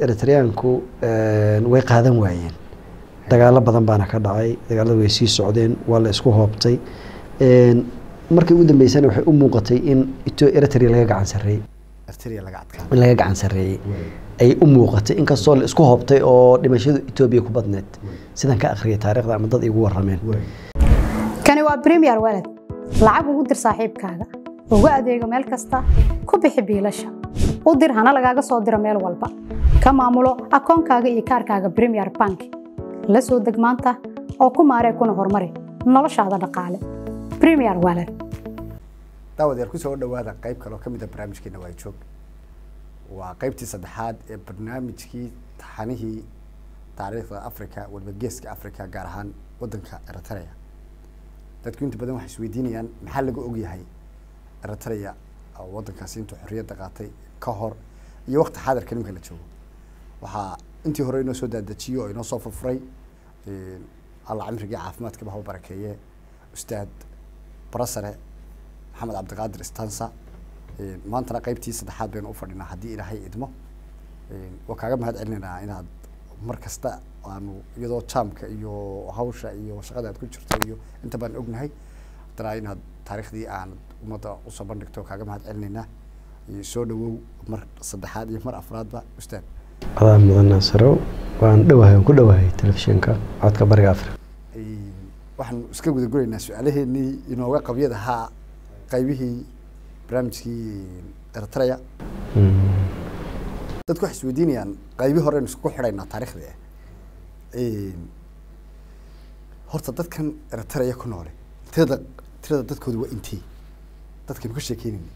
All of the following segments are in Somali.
eritreyaanku way qaadan waayeen dagaalo badan baana ka dhacay dagaalada way sii socdeen waa la isku hoobtay markii ugu dambeysana waxay u muuqatay in eritrea laga gacan sarreeyey Eritrea laga adkaa in laga gacan sarreeyey ay u muuqatay inkastoo la isku hoobtay oo dhimashadu etoobiya ku badneed sidaan ka akhriyay taariikhda ama dad igu warrameen kani waa premier walad lacag ugu dir saaxiibkaaga ugu adeego meel kasta ku bixi biilasha u dir hana lagaaga soo diro meel walba ka maamulo akoonkaaga iyo kaarkaaga premier bank la soo deg maanta oo ku maaree kuna horumari noloshaada dhaqaale premier walad daawadayaal kusoo dhawaada qayb kale oo ka mid a barnaamijkeena waa joog waa qaybtii saddexaad ee barnaamijkii taxanihii taariikhda africa waliba geeska africa gaar ahaan wadanka eritrea dadku inta badan waxay isweydiinayaan maxaa laga ogyahay eritrea oo wadankaasi intuu xorriyadda qaatay ka hor iyo waqti xaadirka nimanka la joogo waxaa intii hore inoo soo daadajiyo oo inoo soo furfuray alla cimrigii caafimaadkaba hau barakeeye ustaad barasare maxamed cabdiqaadir stansa maantana qaybtii saddexaad baynu u fadhinaa haddii ilaahay idmo waa kaaga mahad celinaynaa inaad mar kasta aanu iyadoo jaamka iyo hawsha iyo shaqada aad ku jirto iyo inta baan ognahay haddana inaad taariikhdii aan ummadda usoo bandhigto kaaga mahad celinaynaa soo dhawow mar saddexaad iyo mar afraadba ustaad adaa mudan naasarow waan dhowahay waan ku dhowahay telefishinka codka bariga africa waxaanu iska guda guraynaa su-aalaheenii inooga qabyad ahaa qaybihii barnaamijkii eritrea dadku waxay isweydiinayaan qaybii horeynu isku xidhaynaa taarikhda horta dadkan eritrea ku noole tirada tirada dadkooda waa intee dadkaynu ka sheekeynayna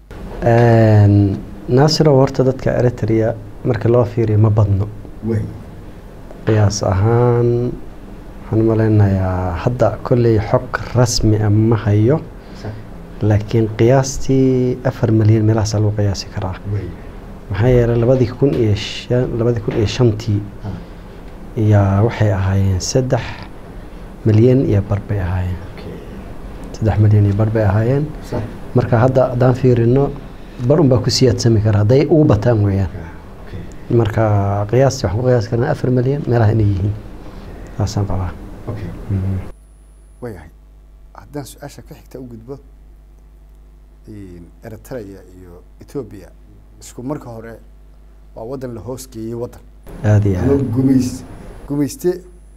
naasirow horta dadka eritrea marka loo fiiriyo ma badno qiyaas ahaan waxaan umaleynayaa hadda kolley xog rasmi a ma hayo laakiin qiyaastii afar milyan meelahaasaa lagu qiyaasi karaa maxaa yeelay labadii kun iyo shan labadii kun iyo shantii iyaa waxay ahaayeen saddex milyan iyo bar bay ahaayeen saddex milyan iyo bar bay ahaayeen marka hadda haddaan fiirino bar un baa ku siyaadsami kara hadday ugu bataan weeyaan marka qiyaastii waxaan ku qiyaasi karnaa afar milyan meelaha inay yihiin saasaan qabaa waayahay haddaan su-aasha ka xigta u gudbo eritrea iyo ethoobia isku marka hore waa waddan la hoos geeyey waddan aada iyo ama aad gumays gumayste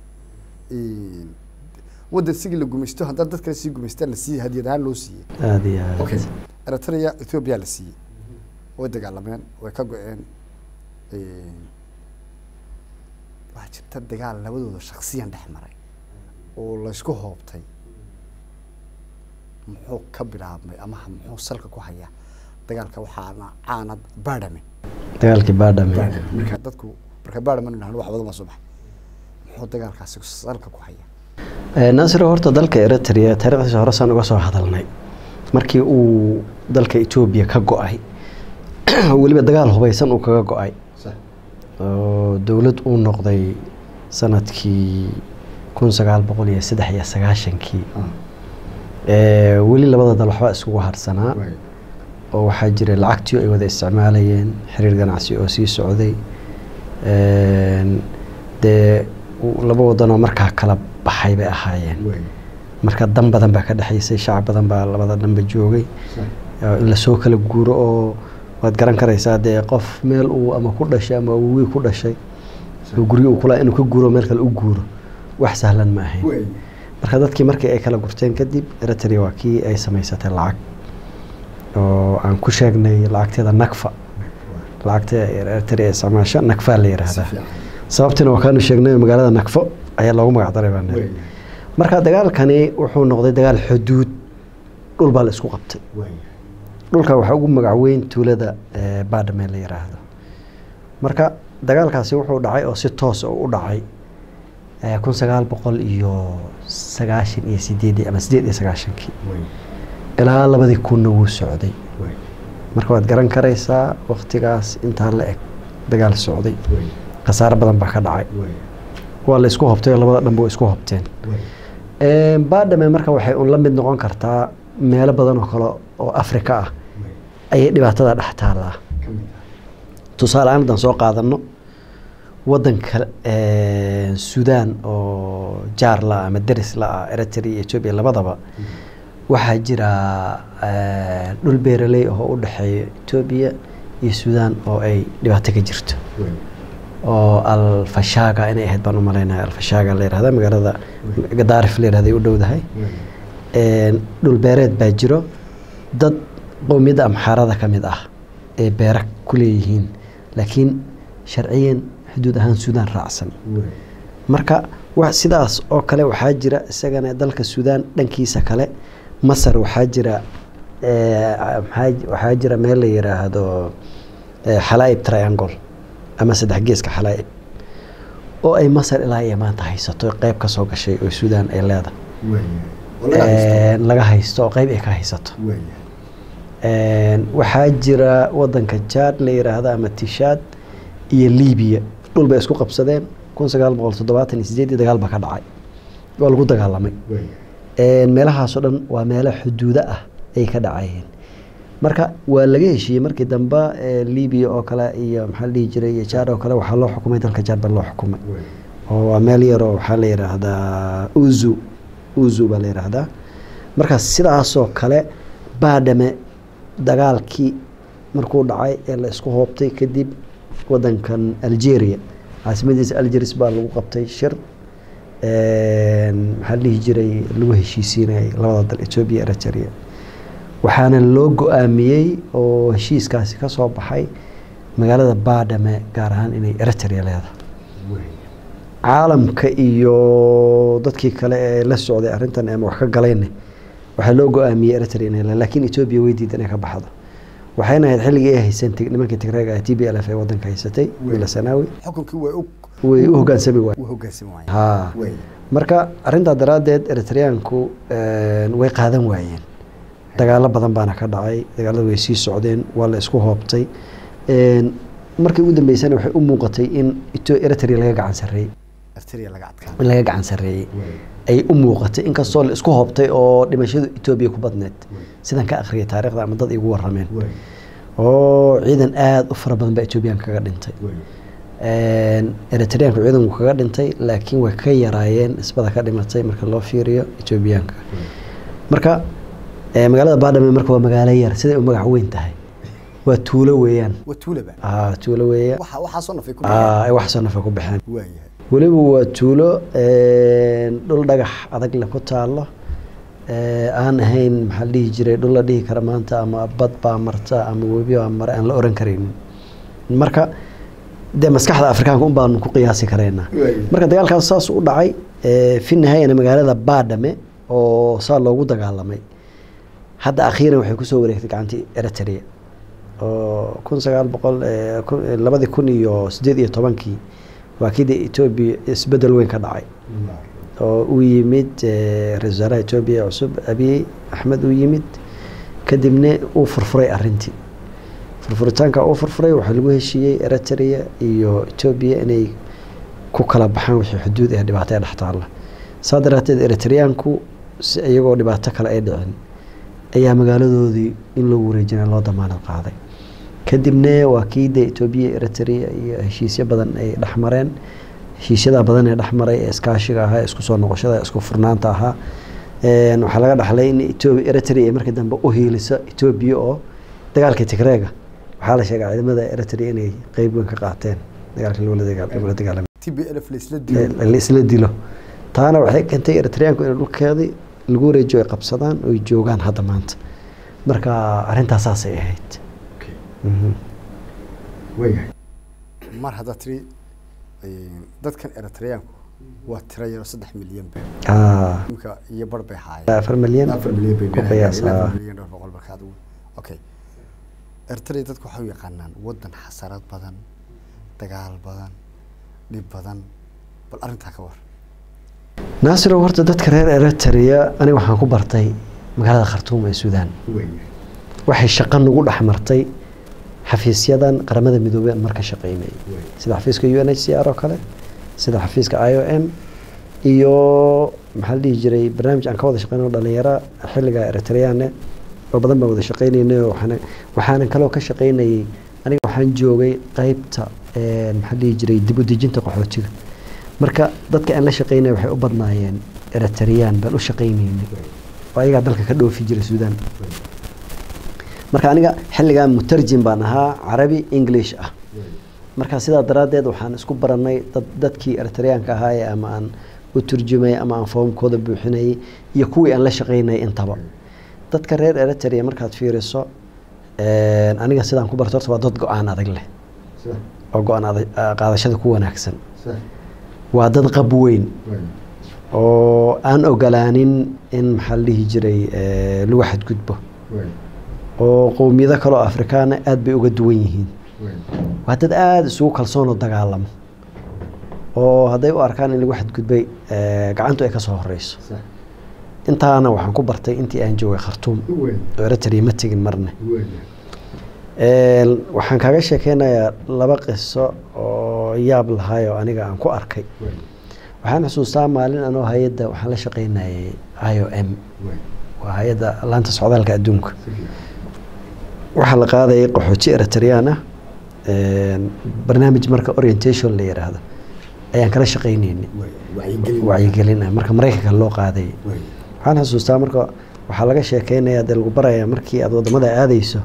waddan sigii la gumaysto haddana dad kale sii gumaystaan la siiyey hadiyad ahaan loo siiyey aada iyo aad okay eritrea ethoobia la siiyey way dagaalameen way ka go-een waxaa jirta dagaal labadooda shaksiyan dhex maray oo laysku hoobtay muxuu ka bilaabmay ama muxuu salka ku hayaa dagaalka waxaana caana baadhame dagaalkii baadhame marka dadku marka baadhame nahno wax badan baa soo baxay muxuu dagaalkaasi salka ku hayaa naasiro horta dalka eritrea taarikhdiisa hore saan uga soo hadalnay markii uu dalka etoobiya ka go-ay weliba dagaal hubaysan uu kaga go-ay oo dowlad uu noqday sanadkii kun sagaal boqol iyo saddex iyo sagaashankii weli labada dal waxbaa isugu harsanaa oo waxaa jiray lacagtii ay wada isticmaalayeen xiriir ganacsi oo sii socday dee laba wadanoo markaa kala baxay bay ahaayeen marka dan badan baa ka dhexaysay shacab badan baa labada dhanba joogay in lasoo kala guuro oo waad garan karaysaa dee qof meel uu ama ku dhashay ama wii ku dhashay oo guryo uu kula inuu ka guuro meel kale u guuro wax sahlan ma ahayn marka dadkii markii ay kala gurteen kadib eritrea waa kii ay samaysatay lacag oo aan ku sheegnay lacagteeda nakfa lacagta eritrea isticmaasho nakfaa la yiraahdaa sababtiina waa kaanu sheegnay oo magaalada nakfo ayaa loogu magac daray baa niri marka dagaalkani wuxuu noqday dagaal xuduud dhul baa la isku qabtay dhulka waxaa ugu magac weyn tuulada baadhame la yiraahdo marka dagaalkaasi wuxuu dhacay oo si toos oo u dhacay kun sagaal boqol iyo sagaashan iyo sideedii ama sideed iyo sagaashankii ilaa labadii kunna wuu socday marka waad garan karaysaa waktigaas intaa la eg dagaal socday khasaare badan baa ka dhacay waa la isku hobtay oo labada dhanba way isku hobteen baadhame marka waxay un la mid noqon kartaa meelo badan oo kale oo afrika ah ayay dhibaatada dhex taallaa tusaale ahaan haddaan soo qaadano wadanka eh, sudan oo jaar la ama deris la ah eritrea iyo ethiopia labadaba waxaa jira eh, dhul beeraley ah oo u dhexeeya ethiopia iyo sudan oo ay dhibaato ka jirto oo alfashaga inay ahayd baan u malaynaya alfashaga la yihahda magaalada gadaarif la yihahda ay u dhowdahay Een, dhul beereed baa jiro dad qowmiyadda amxaarada ka mid ah ee beera ku leeyihiin laakiin sharciyan xuduud ahaan suudaan raacsan marka wa sidaas oo kale waxaa jira isagana dalka suudaan dhankiisa kale masar waxaa jira eh, maxaa- waxaa jira meel la yiraahdo eh, xalaa'ib triangle ama saddex geeska xalaa'ib oo ay masar ilaa iyo maanta haysato qeyb ka soo gashay oo suudaan ay leedahay Een, laga haysto oo qeyb ay ka haysato Een, waxaa jira wadanka jaad la yiraahdo ama tishaad iyo libiya dhul bay isku qabsadeen kun sagaal boqol toddobaatan iyo sideedii dagaal baa ka dhacay waa lagu dagaalamay Een, meelahaasoo dhan waa meelo xuduudo ah ay ka dhacayeen marka waa laga heshiiyey markii dambe ee, libiya oo kale iyo maxaa la dhihi jiray iyo jaad oo kale waxaa loo xukumay dalka jaad baa loo xukumay oo waa meel yaroo waxaa la yidhaahdaa uzu uzu baa la yidhaahdaa marka sidaasoo kale baadhame dagaalkii markuu dhacay ee la isku hoobtay kadib wadankan algeria caasimadiisa algeris baa lagu qabtay shir Een, maxaa la dhihi jiray lagu heshiisiinayay labada dal ethiopia eritrea waxaana loo go-aamiyey oo heshiiskaasi ka soo baxay magaalada baadhame gaar ahaan inay eritrea leedahay caalamka iyo dadkii kale ee la socday arrintan ama wax ka galayne waxaa loo go-aamiyey eritrea inay leedahay laakiin ethiopia way diidan inay ka baxdo waxayna ahayd xilligii ay hayseen tig- nimankii tigreega ah t b l f ee wadanka haysatay wiila sanaawi xukunkii way u way u hogaansami waay u hogaansami waayeen ha Way. marka arintaa daraaddeed eritreanku een, way qaadan waayeen dagaalo badan baana ka dhacay dagaalada way sii socdeen waa la isku hoobtay Een, markii ugu dambeysana waxay u muuqatay in Etho- eritrea laga gacan sarreeyey Eritrea laga adkaa in laga gacan sarreeyey ay u muuqatay inkastoo la isku hoobtay oo dhimashadu etoobiya ku badneed sidan ka akhriyay taariikhda ama dad igu warrameen oo ciidan aada u fara badan baa etoobiyaanka kaga dhintay Een, eritreanku ciidanku kaga dhintay laakiin way ka yaraayeen isbada ka dhimatay marka loo fiiriyo etoobiyaanka marka eh, magaalada baadhame marka waa magaalo yar siday u magac weyn tahay waa tuulo weeyaan waa tuulaba Ah, tuulo weeya waxa waxaa soo nafay ku Ah, ay wax soo nafa ku baxeen waayahay weliba waa tuulo een, dhul dhagax adag le ku taalo ee, aan ahayn maxaa la dhihi jiray dhul la dhihi kara maanta ama bad baa marta ama webi baa mara aan la oran karaynin marka dee maskaxda afrikaanka un baanu ku qiyaasi karaynaa marka dagaalkaas saas u dhacay ee, fi nihayana magaalada baadhame oo saa loogu dagaalamay hadda akhiiran waxay kusoo wareegtay gacantii eritrea oo kun sagaal boqol eh, kun- eh, labadii kun iyo sideed iyo tobankii waa kii dee etoobiya isbedel weyn ka dhacay oo u yimid eh, ra-iisul wasaaraha etoobiya cusub abiy axmed u yimid kadibna uu furfuray arintii furfuritaanka uu furfuray waxaa lagu heshiiyey eritrea iyo etoobiya inay ku kala baxaan wixii xuduud ee dhibaato ee dhex taalla saa daraateed eritreaanku si iyagoo dhibaato kale ay dhicin ayaa magaaladoodii in lagu wareejina loo damaanad qaaday kadibna waa kii dee etoobiya eritrea iyo heshiisyo badan ay dhexmareen heshiisyada badan ee dhexmaray ee iskaashiga ahaa ee isku soo noqoshada ee isku furnaanta ahaa Een, waxaa laga dhaxlay in Ethiopia- eritrea ay markii dambe u hiiliso etoobiya oo dagaalkii tigreega waxaa la sheegay ciidamada eritrea inay qeyb weyn ka qaateen dagaalkii lagula dagaal- lagula dagaalamay TPLF la isla dilo la isla dilo taana waxay keentay eritreanku in dhulkeedii lagu wareejiyo ay qabsadaan oo ay joogaan hadda maanta marka arrintaas saasay ahayd Mhm. mar hadda tiri een, dadkan eritreanku waa tiro yaro saddex milyan ba Ah, imika iyo bar bay haayeen afar milyan afar milyan bay ku qiyaas, ilaa ah. afar milyan dhowr boqol marka adigu okay eritrea dadku waxay u yaqaanaan wadan xasarad badan dagaal badan dhib badan bal arrintaa ka war naasiro horta dadka reer eritrea aniga waxaan ku bartay magaalada khartuum ee suudaan waxay shaqo nagu dhex martay xafiisyadan qaramada midoobey aan marka shaqeynayay sida xafiiska u n h c r oo kale sida xafiiska i o m iyo maxaa la dhihi jiray barnaamij aan ka wada shaqeyno dhalinyaro xilliga eritreane oo badan baan wada shaqeynaynay oo waxaana waxaanan kaloo ka shaqeynayay aniga waxaan joogay qeybta maxaa dhihi jiray dib u dejinta qaxootiga marka dadka aan la shaqeynaya waxay u badnaayeen eritreyaan baan u shaqeyneynay oo ayagaa dalka ka dhoofi jira suudaan marka aniga xilligan mutarjim baan ahaa carabi english ah marka sidaa daraaddeed waxaan isku baranay dad dadkii eritreyaanka ahaaye ama aan u turjumay ama aan foomkooda buuxinayay iyo kuwii aan la shaqeynayay intaba dadka reer eritrea markaad fiiriso aniga sidaan ku barto horta waa dad go-aan adag leh oo go-aan qaadashada ku wanaagsan waa dad qab weyn oo aan ogolaanin in maxaa la dhihi jiray lagu xadgudbo oo qowmiyado kaleo afrikaana aada bay uga duwan yihiin waa dad aada isugu kalsoonoo dagaalamo oo hadday u arkaan in lagu xadgudbay gacantu ay kasoo horeyso intaana waxaan ku bartay intii aan joogay khartuum oo eritrea ma tegin marne waxaan kaaga sheekeynayaa laba qiso oo yaab lahaayoo aniga aan ku arkay waxaan xusuustaa maalin anoo hay-adda waxaan la shaqeynayay i o m waa hay-adda laanta socdaalka adduunka waxaa la qaadayay qaxooti eritreyaan ah barnaamij marka orientation la yiraahdo ayaan kala shaqeyneynay wacyigelin ah marka maraykanka loo qaadayay waxaan xusuustaa marka waxaa laga sheekeynaya dee lagu barayaa markii aada wadamada aadeyso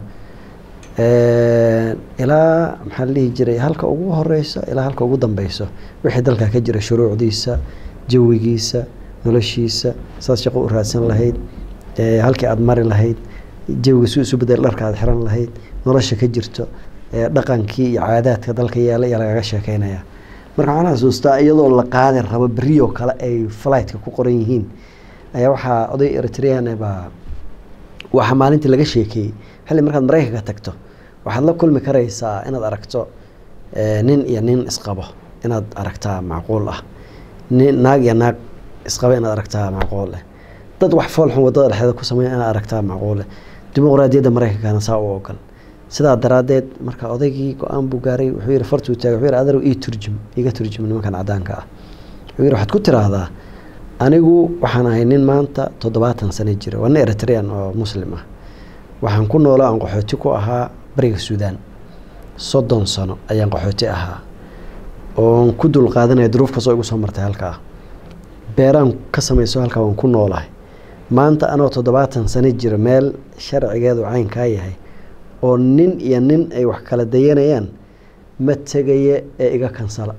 ilaa maxaa la dhihi jiray halka ugu horeyso ilaa halka ugu dambeyso wixii dalka ka jira shuruucdiisa jawigiisa noloshiisa saad shaqo u raadsan lahayd halkii aada mari lahayd jawiga si isu bedel dharka aad xiran lahayd nolosha ka jirto dhaqankii iyo caadaadka dalka yaala ayaa lagaga sheekeynaya marka waxaan xasuustaa iyadoo la qaadi rabo berioo kale ay flightka ku qoran yihiin ayaa waxaa oday eritrean baa waxaa maalintii laga sheekeeyey xilli markaad maraykanka tagto waxaad la kulmi karaysaa inaad aragto nin iyo nin isqabo inaad aragtaa macquul ah nin naag iyo naag isqaba inaad aragtaa macquul ah dad wax foolxun wadada dhexeeda ku sameeya inaad aragtaa macquul ah dimuqraadiyadda maraykankana saa u ogol sidaa daraaddeed marka odaygii go-aan buu gaaray wuxuu yihi fartuu taagay wuxuu yihi adarow ii turjum iga turjum nimankan caddaanka ah wuxuu yihi waxaad ku tiraahdaa anigu waxaan ahay nin maanta toddobaatan sano jira waa nin eritrean oo muslim ah waxaan ku noolaa aan qaxooti ku ahaa bariga suudaan soddon sano ayaan qaxooti ahaa oon ku dul qaadanaya duruuf kastoo igu soo martay halkaa beeraan ka samayso halkaa waan ku noolahay maanta anoo toddobaatan sano jira meel sharcigeedu caynkaa yahay oo nin iyo nin ay wax kala dayanayaan ma tegaye ee iga kansala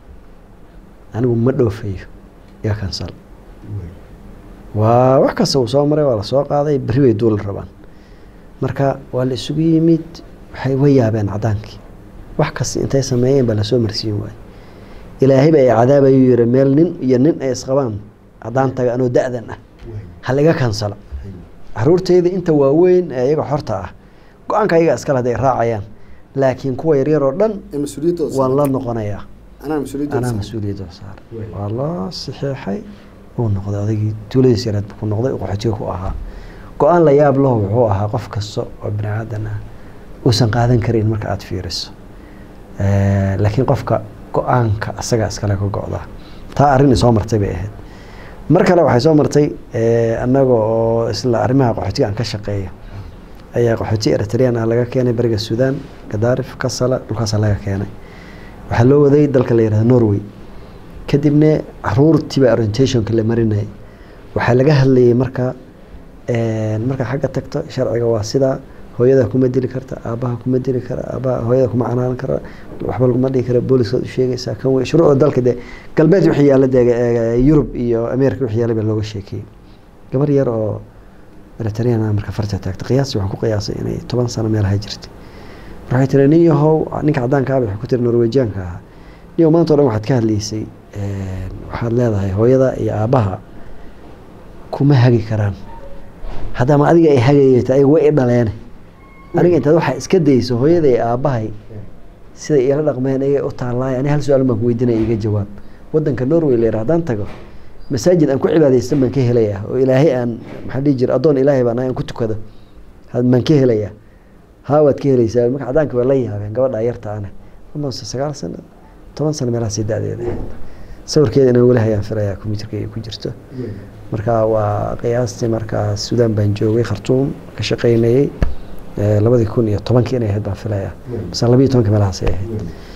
anigu ma dhoofayo iga kansala waa wax kasta uu soo maray waa lasoo qaaday berri bay duuli rabaan marka waa la isugu yimid waxay wa yaabeen caddaankii wax kasta intay sameeyeen baa lasoo marsiin waaye ilaahayba ay cadaabayuu yihi meel nin iyo nin ay isqabaan haddaan taga anoo da-dan ah ha laiga kansala caruurteyda inta waaweyn ee iyaga xorta ah go-aanka ayaga iskale haday raacayaan laakiin kuwa yaryar oo dhan waan la noqonayaa anaa mas-uuliyadda saar waa loo saxeexay uu noqday odaygii tuuladiis yareed ku noqday qaxootiga ku ahaa go-aan la yaab laho wuxuu ahaa qof kasta oo bini aadan ah uusan qaadan karin marka aada fiiriso laakiin qofka go-aanka asaga iskale ka go-daa taa arrin isoo martay bay ahayd mar kale waxay soo martay annaga oo isla arrimaha qaxootiga aan ka shaqeeyo ayaa qaxooti eritrean ah laga keenay bariga suudaan gadaarif kasala dhulkaasa laga keenay waxaa loo waday dalka la yihahdo norway kadibna caruurtiiba orientationka la marinayay waxaa laga hadlayay marka markaa xagga tagto sharciga waa sidaa hooyada kuma dili karta aabaha kuma dili kara aabaha hooyada kuma canaanan kara waxba laguma dhihi kara booliskaad u sheegaysaa kan wey shuruucda dalka dee galbeed wixii yaalla dee yurub iyo america wixii yaalla baa looga sheekeeyey gabar yar oo eritrean marka farta taagta qiyaastii waxaan ku qiyaasay inay toban sano meelaha jirtay waxay tiri nin yahow ninka caddaanka ah waxay ku tiri norwejianka ahaa niyow maanta o dhan waxaad ka hadlaysay waxaad leedahay hooyada iyo aabaha kuma hagi karaan haddama adiga ay hagayata ay way i dhaleene aniga intaad waxaa iska dayso hooyada iyo aabahay siday iila dhaqmeen ayay u taalaay ani hal su-aal baan ku weydiinaya iga jawaab wadanka norway la yidhaha haddaan tago masaajid aan ku cibaadaystan baan ka helaya oo ilaahay aan maxaa dhihi jira addoon ilaahay baan aan ku tukado baan ka helaya haa waad ka helaysaa marka caddaanka waa la yaabeen gabadha yarta ane almost sagaal sano toban sano meelahaasi da-deeda ahayd sawirkeeda inaan weli hayaan filayaa combyuterka ay ku jirto marka waa qiyaastii markaa suudaan baan joogay khartuum ka shaqeynayay labadii kun iyo tobankii inay ahayd baan filayaa mise labiiyo tobanka meelahaasay ahayd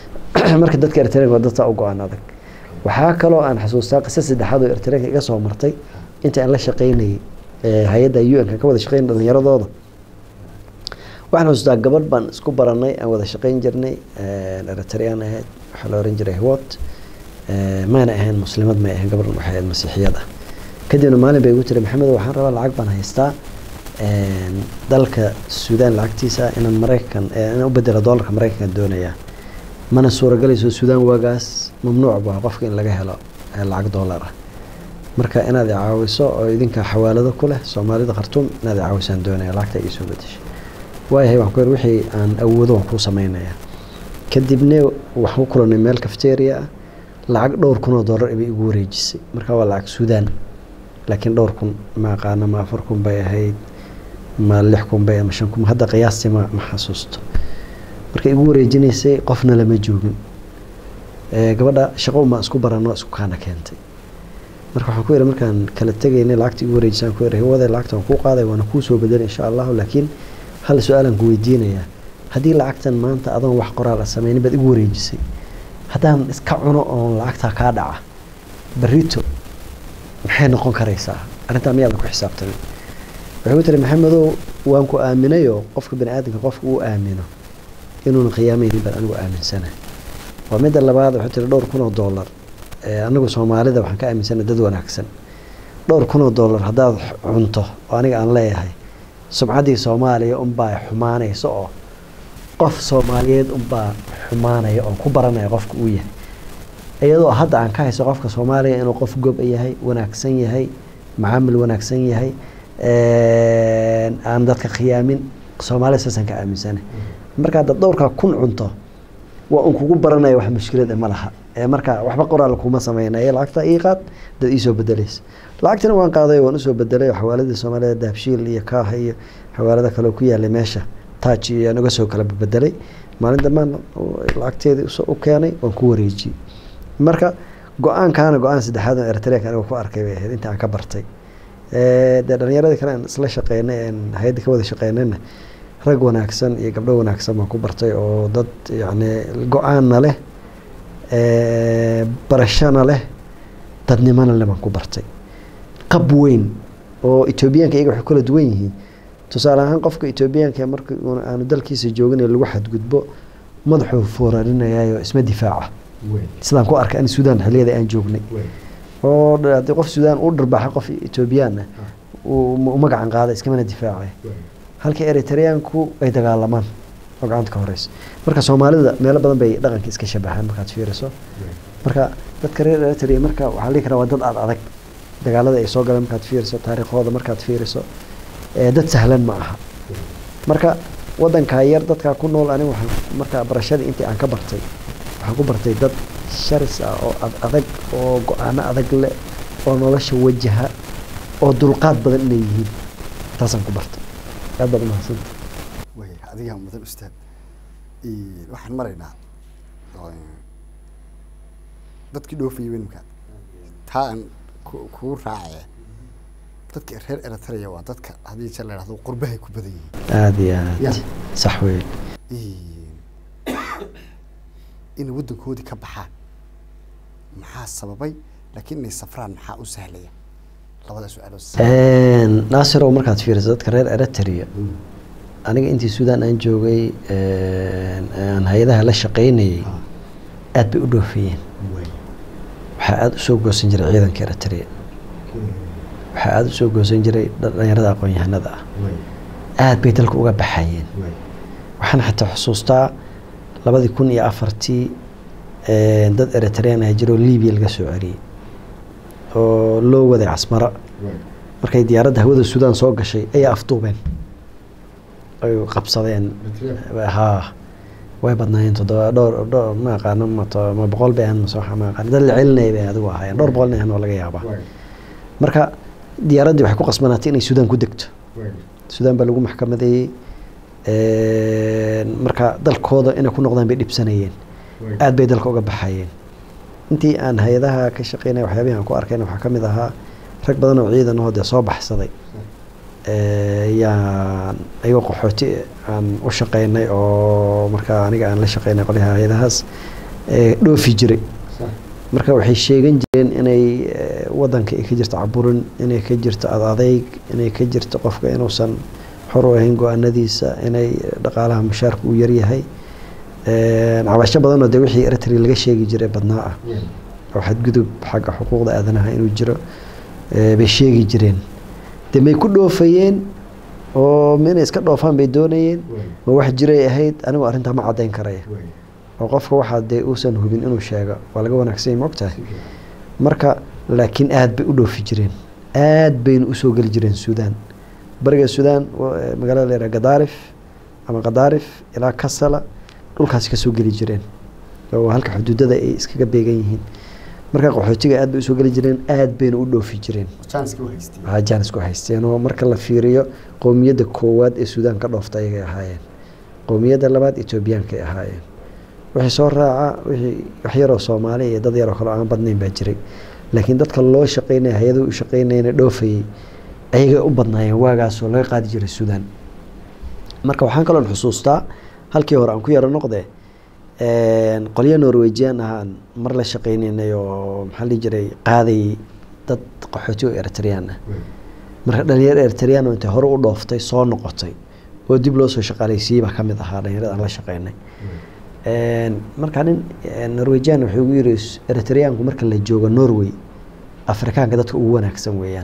marka dadka eritreanka waa dadka u go-aan adag waxaa kaloo aan xasuustaa qisa saddexaad oo eritreanka iga soo martay inta aan la shaqaynayay hay-adda u n ka ka wada shaqeyn dhalinyaradooda waxaan xasuustaa gabadh baan isku baranay aan wada shaqeyn jirnay eritrean ahayd waxaa la oran jiray hwat mayna ahayn muslimad may ahayn gabadhan waxay ahayd masiixiyad ah kadibna maalin bay igu tiri maxamed waxaan rabaa lacag baan haystaa dalka suudaan lacagtiisa inaan maraykan inaan u bedelo doolarka maraykanka doonayaa mana suuragelayso suudaan waagaas mamnuuc baa qofka in laga helo lacag doolar ah marka inaad caawiso oo idinka xawaalado ku leh soomaalida khartuum inaad caawisaan doonaya lacagta iisoo bedeshay waayahay waxaan ku yidhi wixii aan awoodo waan kuu samaynayaa kadibna waxaan u kulanay meel cafeteria ah lacag dhowr kun oo doolar bay igu wareejisay marka waa lacag suudaan laakiin dhowr kun ma aqaano ma afar kun bay ahayd ma lix kun bay ama shan kun hadda qiyaastii ma ma xasuusto marka igu wareejinaysay qofna lama joogin gabadha shaqo uma isku barano isku kaana keentay marka waxaan ku yidhi markaan kala tegaynay lacagta igu wareejisaan ku yidhi hawada lacagta waan kuu qaaday waana kuu soo bedelay insha allahu laakiin hal su-aalaan ku weydiinayaa haddii lacagtan maanta adoon wax qoraal a sameynin baad igu wareejisay haddaan iska cuno oon lacagtaa kaa dhaca barito maxay noqon karaysaa arrintaa miyaadan ku xisaabtamin waxay ku tiri maxamedow waan ku aaminayoo qofka bani aadamka qofka uu aamino inuuna qiyaamaynin baan anigu aaminsanahay waa midda labaad waxay tiri dhowr kun oo dollar anagu soomaalida waxaan ka aaminsanahay dad wanaagsan dhowr kun oo dollar haddaad cunto oo aniga aan leeyahay sumcaddii soomaaliya unbaa xumaanaysa oo qof soomaaliyeed unbaa xumaanaya oo ku baranaya qofka uu yahay iyadoo hadda aan ka hayso qofka soomaaliya inuu qof gob yahay wanaagsan yahay macaamil wanaagsan yahay aan dadka khiyaamin soomaalida saasaan ka aaminsana marka haddaad dhowrkaa kun cunto waa un kugu baranaya wax mushkilad ma laha marka waxba qoraal kuma sameynaya lacagta ii qaad dad iisoo bedelaysa lacagtina waan qaaday waan usoo bedelay xawaaladii soomaalida dahabshiil iyo kaaha iyo xawaalada kale ku yaalay meesha taaj iyo aan uga soo kala bedelay maalin dambaan lacagteedii u keenay waan ku wareejiyey marka go-aankaana go-aan saddexaad oo eritreanka aniga ku arkay bay ahayd inta aan ka bartay dee dhalinyaradii kale aan isla shaqeynay aan hay-adda ka wada shaqeynayna rag wanaagsan iyo gabdho wanaagsan baan ku bartay oo dad yacni go-aanna leh barashana leh dadnimona leh baan ku bartay qab weyn oo etoobiyaanka iyaga waxay kula duwan yihiin tusaale ahaan qofka etoobiyaanka marka aanu dalkiisa joogin ee lagu xadgudbo madaxuu foorarinayayo isma difaaca sidaan ku arkay an suudaan xiliyada aan joognay oo haddii qof suudaan u dharbaaxa qof etoobiyaan ah u magacan qaada iskamana difaacay halka eritreanku ay dagaalamaan oo gacanta ka horeysa marka soomaalida meelo badan bay dhaqanka iska shabahaan markaad fiiriso marka dadka reer eritrea marka waxaa lii karaa waa dad aad adag dagaalada ay soo galeen markaad fiiriso taariikhooda markaad fiiriso dad sahlan ma aha marka wadankaa yar dadkaa ku nool aniga waxaan markaa barashadii intii aan ka bartay waxaan ku bartay dad sharis ah oo adag oo go-aano adag leh oo nolosha wajaha oo dulqaad badan inay yihiin taasaan ku bartay aad baad umahadsanta way adigaa mudan ustaad waxaan maraynaa dadkii dhoofayay wenimka taa aan kuu raacaya dadka reer eritrea waa dadka haddii jeer la yidhahdo qurbahay ku badan yihiin aada iyo aad sax wey inay waddankoodii ka baxaan maxaa sababay laakiin inay safraan maxaa u sahlaya labada su-aalood naasirow markaad fiiriso dadka reer eritrea aniga intii suudaan aan joogay aan hay-adaha la shaqeynayay aad bay u dhoofiyeen waxaa aada usoo goosan jiray ciidanka eritrea waxaa aada usoo goosan jiray dhalinyarada aqoon-yahanada ah aada bay dalka uga baxayeen waxaan xataa xusuustaa labadii kun iyo afartii dad eritrean ah jiroo libiya laga soo celiyey oo loo waday casmaro markay diyaaradda hawada suudaan soo gashay ayay afduubeen ay qabsadeen haa way badnaayeen toddoba dhowr dhowr ma aqaano mato ma boqol bay ahan masoo ma aqaan dad la celinaya bay adigu ahaayeen dhowr boqol ahan oo laga yaabaa marka diyaaraddii waxay ku qasbanaatay inay suudaan ku degto suudaan baa lagu maxkamadeeyey marka dalkooda inay ku noqdaan bay dhibsanayeen aad bay dalka uga baxayeen intii aan hay-adaha ka shaqeynaya waxyaabihi aan ku arkayna waxaa ka mid ahaa rag badan oo ciidan ahoo dee soo baxsaday yaan ayagoo qaxooti aan u shaqeynay oo markaa aniga aan la shaqeynay qolyaha hay-adahaas eh, dhoofi jiray marka waxay sheegan jireen inay eh, wadanka ay ka jirto caburin inay ka jirto adadeyg inay ka jirto qofka inuusan xor u ahayn go-aanadiisa inay dhaqaalaha mushaarka uu yaryahay Eh, cabasho badanoo dee wixii eritrea laga sheegi jiray badnaa ah oo xadgudub xagga xuquuqda aadanaha inuu jiro eh, bay sheegi jireen de may ku dhoofayeen oo ma inay iska dhoofaan bay doonayeen ma wax jiray ahayd anigu arrintaa ma caddayn karaya oo qofka waxaa dee uusan hubin inuu sheego waa laga wanaagsan yahay maogtahay marka laakiin aad bay u dhoofi jireen aad bayna usoo geli jireen suudaan bariga suudaan wa- eh, magaalada la yidhaha gadaarif ama qadaarif ilaa kasala dhulkaasi kasoo geli jireen oo halka xuduudada ay iskaga beegan yihiin marka qaxootiga aad bay usoo geli jireen aad bayna u dhoofi jireen janska u haystay waxaa jaanis ku haysteen oo marka la fiiriyo qowmiyadda koowaad ee suudaan ka dhoofta ayagay ahaayeen qowmiyadda labaad etoobiyankay ahaayeen wixii soo raaca wixii wax yaroo soomaali iyo dad yaroo kale oo aan badnayn baa jiray laakiin dadka loo shaqeynaya hay-adahu u shaqeynayana dhoofayay ayagay u badnaayeen waagaasoo laga qaadi jiray suudaan marka waxaan kaloon xusuustaa halkii hore aan ku yaro noqde een, qolyo norwejian ahaan mar la shaqeynaynay oo maxaa la dhihi jiray qaadayay dad qaxooti oo eritreyaan ah marka dhalinyaro eritreyaan oo intay hore u dhooftay soo noqotay oo dib loo soo shaqaaleysiiyey baa ka mid ahaa dhalinyarada aan la shaqeynay Een, marka nin een, norwejian wuxuu igu yiri eritreyaanku marka la joogo norway afrikaanka dadka ugu wanaagsan weeyaan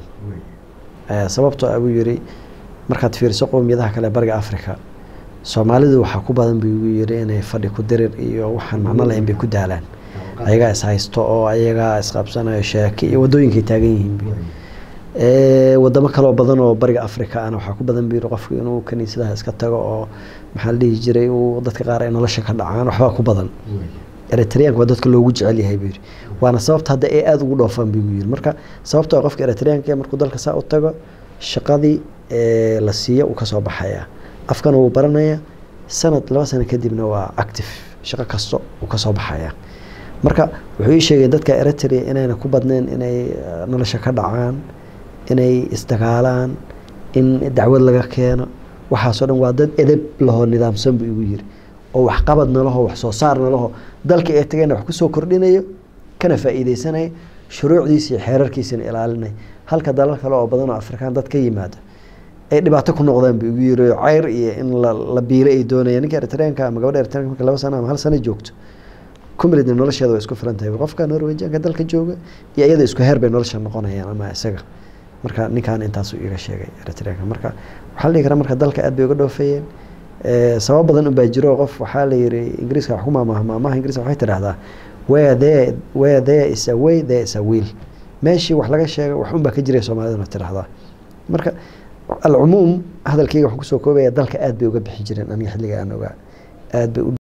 Eh, sababtoo ah buu yiri markaad fiiriso qowmiyadaha kale bariga africa soomaalidu waxaa ku badan buu igu yiri inay fadhi ku dirir iyo waxaan macno lahayn bay ku daalaan ayagaa is haysto oo ayagaa isqabsanayo sheeke iyo wadooyinkay taagan yihiin bu Eh, wadamo kaloo badan oo bariga africa ana waxaa ku badan buu yiri qofku inuu kaniisadaha iska tago oo maxaa la dhihi jiray uu dadka qaar ay nolosha ka dhacaan waxbaa ku badan eritreanka waa dadka loogu jecel yahay buu yiri waana sababta hadda ay aada ugu dhoofaan buu yiri marka sababtoo ah qofka eritreanka markuu dalka saa u tago shaqadii ee la siiyo uu kasoo baxaya afkana wuu baranaya sanad laba sano kadibna waa active shaqo kasto uu kasoo baxaya marka wuxuu ii sheegay dadka eritrea inayna ku badnayn inay eh, nolosha ka dhacaan inay isdagaalaan in dacwad laga keeno waxaasoo dhan waa dad edeb lahoo nidaamsan buu igu yiri oo waxqabad nalaho wax soo saar nalaho dalka ee tagayna wax kusoo kordhinayo kana faa'iideysanaya shuruucdiisa iyo xeerarkiisana ilaalinaya halka dalal kale oo badan oo afrikaan dad ka yimaada ay dhibaato ku noqdaan buu igu yiri oo cayr iyo in la, la biilo ay doonayaan ninka eritreanka ama gabadha eritreanka marka laba sano ama hal sano joogto kumilidna nolosheeda waa isku filan tahay qofka norwejianka dalka jooga iyo iyada isku heer bay nolosha noqonayaan ama isaga marka ninkan intaasuu iga sheegay eritreanka marka waxaa la dhihi karaa marka dalka aad bay uga dhoofayeen Eh, sabab badan unbaa jiro oo qof waxaa la yiri ingiriiska wax ku maamaha maamaha ingiriiska waxay tidhahdaa where there where there is a way there is a will meeshii wax laga sheego wax unbaa ka jiray soomaaliduna tidhahdaa marka alcumuum hadalkayga waxaan kusoo koobaya dalka aad bay uga bixi jireen aniga xilliga aan ogaa aad bay u